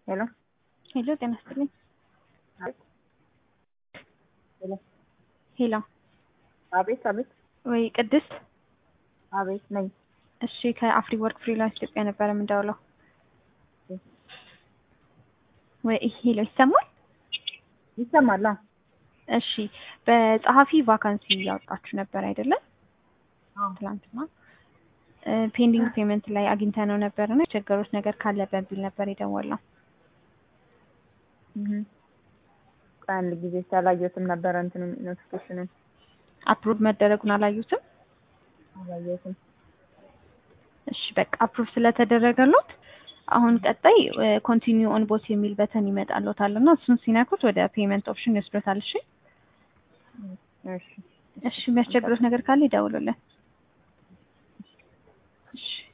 ሄሎ ሄሎ ጤና ይስጥልኝ። ሄሎ ሄሎ አቤት አቤት ወይ ቅድስት አቤት ነኝ። እሺ ከአፍሪ ወርክ ፍሪላንስ ኢትዮጵያ ነበረ የምንደውለው። ወይ ሄሎ ይሰማል? ይሰማል? አዎ። እሺ በጸሐፊ ቫካንሲ እያወጣችሁ ነበር አይደለም? አዎ። ትላንትና ፔንዲንግ ፔመንት ላይ አግኝተ ነው ነበር እና የቸገሩት ነገር ካለ በሚል ነበር የደወልነው። እህ አንድ ጊዜ ሳላየሁትም ነበረ እንትኑ ኖቲፊኬሽኑን አፕሩቭ መደረጉን አላዩትም? አላየሁትም። እሺ በቃ አፕሩቭ ስለተደረገሎት አሁን ቀጣይ ኮንቲኒው ኦን ቦት የሚል በተን ይመጣልዎታል እና እሱን ሲነኩት ወደ ፔመንት ኦፕሽን ይወስዶታል። እሺ እሺ እሺ የሚያስቸግሩት ነገር ካለ ይደውሉልን። እሺ